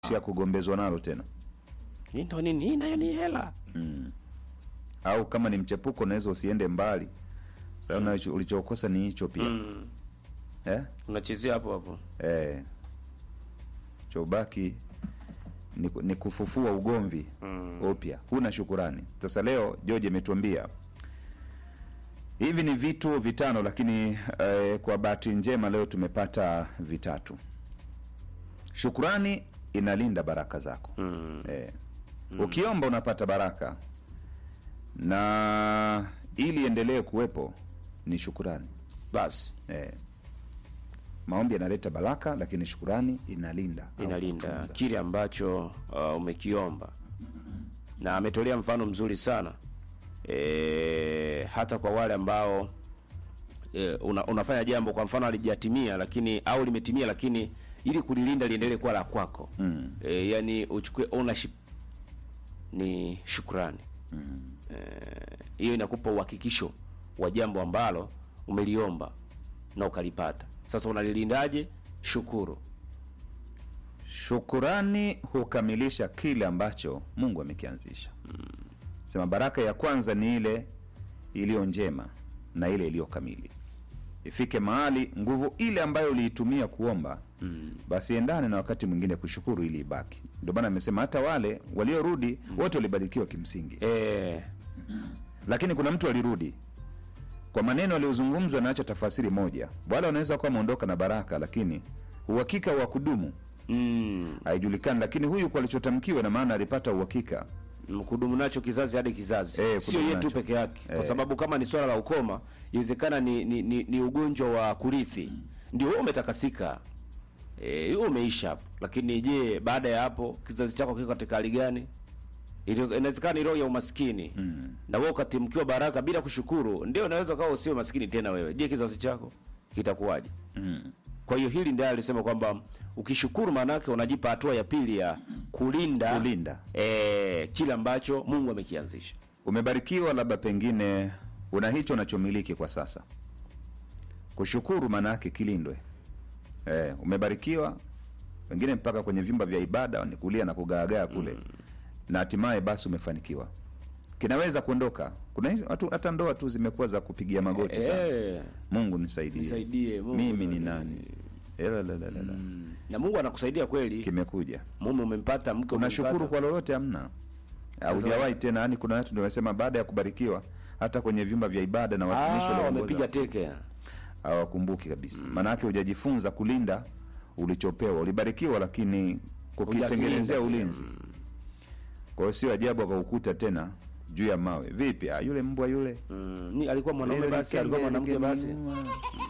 kuishia kugombezwa nalo tena hii ndo nini hii nayo ni hela au kama ni mchepuko unaweza usiende mbali sasa mm. ulichokosa ni hicho pia mm. eh? unachezea hapo hapo Eh. chobaki ni, ni kufufua ugomvi Mm. upya huna shukurani sasa leo george ametuambia hivi ni vitu vitano lakini eh, kwa bahati njema leo tumepata vitatu shukurani inalinda baraka zako mm. eh. ukiomba unapata baraka na ili endelee kuwepo ni shukurani basi eh. maombi yanaleta baraka lakini shukurani inalinda au inalinda kutunza. kile ambacho uh, umekiomba na ametolea mfano mzuri sana e, hata kwa wale ambao e, una, unafanya jambo kwa mfano alijatimia lakini au limetimia lakini ili kulilinda liendelee kuwa la kwako Mm. e, yani uchukue ownership ni shukrani Mm. Eh, hiyo inakupa uhakikisho wa jambo ambalo umeliomba na ukalipata sasa unalilindaje shukuru shukurani hukamilisha kile ambacho mungu amekianzisha sema baraka ya kwanza ni ile iliyo njema na ile iliyo kamili ifike mahali nguvu ile ambayo uliitumia kuomba mm. basi endane na wakati mwingine kushukuru ili ibaki ndio maana amesema hata wale waliorudi wote walibarikiwa kimsingi e, lakini kuna mtu alirudi kwa maneno aliyozungumzwa naacha tafasiri moja wale wanaweza kuwa wameondoka na baraka lakini uhakika wa kudumu mm, haijulikani lakini huyu kwa alichotamkiwa na maana alipata uhakika kudumu nacho kizazi hadi kizazi Eh, sio kudumu yetu nacho. peke yake kwa Eh. sababu kama ni swala la ukoma iwezekana ni, ni, ni, ni ugonjwa wa kurithi ndio wewe umetakasika eh, huo umeisha hapo lakini je baada ya hapo kizazi chako kiko katika hali gani Ili- inawezekana ni roho ya umaskini mm. na wewe ukatimkiwa baraka bila kushukuru ndio unaweza ukawa usio maskini tena wewe je kizazi chako kitakuwaje mm. kwa hiyo hili ndio alisema kwamba ukishukuru maanake unajipa hatua ya pili ya kulinda Kulinda. eh, kile ambacho mungu amekianzisha umebarikiwa labda pengine una hicho unachomiliki kwa sasa kushukuru maana yake kilindwe eh, umebarikiwa wengine mpaka kwenye vyumba vya ibada ni kulia na kugaagaa kule mm. na hatimaye basi umefanikiwa kinaweza kuondoka kuna hizo- watu hata ndoa tu zimekuwa za kupigia magoti sana eh, mungu nisaidie, Nisaidie, Mungu mimi ni ni- nani Elalalalala. na mungu anakusaidia kweli kimekuja mume umempata mke unashukuru umempata. kwa lolote amna haujawahi tena yani kuna watu nimesema baada ya kubarikiwa hata kwenye vyumba vya ibada na watumishi ah, walioongoza wamepiga teke hawakumbuki kabisa maanake hujajifunza kulinda ulichopewa ulibarikiwa lakini kukitengenezea Hujakilinda. ulinzi kwa hiyo sio ajabu akaukuta tena juu ya mawe vipi ah, yule mbwa yule mm, ni alikuwa mwanaume Lile basi alikuwa likenge mwanamke basi lingeniua.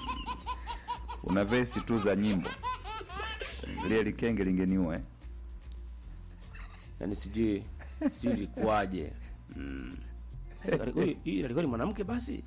una vesi tu za nyimbo lile likenge lingeniua eh? yaani sijui sijui ilikuwaje mm. Huyu- hii alikuwa ni mwanamke basi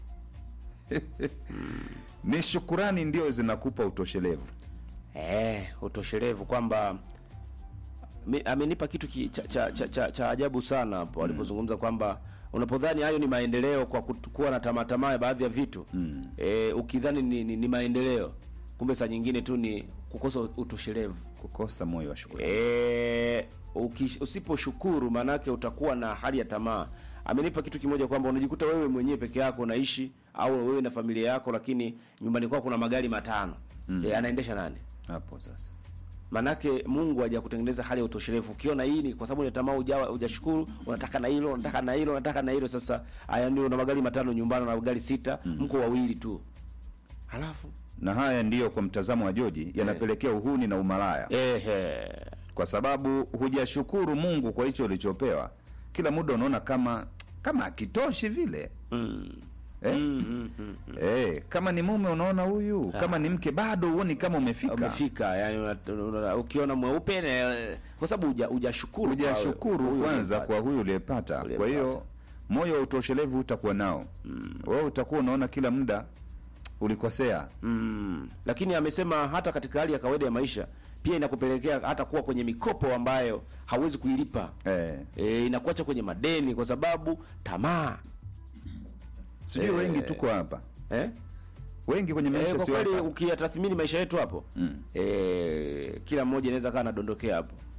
ni shukurani ndio zinakupa utoshelevu eh, utoshelevu kwamba mi- amenipa kitu ki, cha, cha, cha, cha, cha ajabu sana hapo alipozungumza kwamba unapodhani hayo ni maendeleo kwa kut- kuwa na tamaa tamaa ya baadhi ya vitu mm. e, ukidhani ni, ni, ni maendeleo kumbe saa nyingine tu ni kukosa utoshelevu kukosa moyo wa shukurani e, ukish- usiposhukuru maanake utakuwa na hali ya tamaa amenipa kitu kimoja kwamba unajikuta wewe mwenyewe peke yako unaishi au wewe na familia yako lakini nyumbani kwako kuna magari matano mm. e, anaendesha nani hapo sasa manake mungu haja kutengeneza hali ya utoshelevu ukiona hii ni kwa sababu ni tamaa ujawa hujashukuru unataka na hilo unataka na hilo unataka na hilo sasa haya ndio una magari matano nyumbani na magari sita mm. mko wawili tu halafu na haya ndiyo kwa mtazamo wa joji yanapelekea uhuni na umalaya ehe kwa sababu hujashukuru mungu kwa hicho ulichopewa kila muda unaona kama kama akitoshi vile mm. eh? Mm, mm, mm. Eh, kama ni mume unaona huyu kama ni mke bado huoni kama umefika umefika yani una, una, ukiona mweupe na- kwa sababu huja- hujashukuru kwa hujashukuru huyu kwanza uliyempata. kwa huyu uliyepata kwa Uliyempata. hiyo moyo wa utoshelevu utakuwa nao wewe utakuwa unaona kila muda ulikosea mm. lakini amesema hata katika hali ya kawaida ya maisha pia inakupelekea hata kuwa kwenye mikopo ambayo hauwezi kuilipa eh. e, inakuacha kwenye madeni kwa sababu tamaa sijui wengi tuko hapa eh? wengi kwenye E, maisha kwa sio kweli hapa ukiyatathmini maisha yetu hapo Mm. e, kila mmoja inaweza kaa anadondokea hapo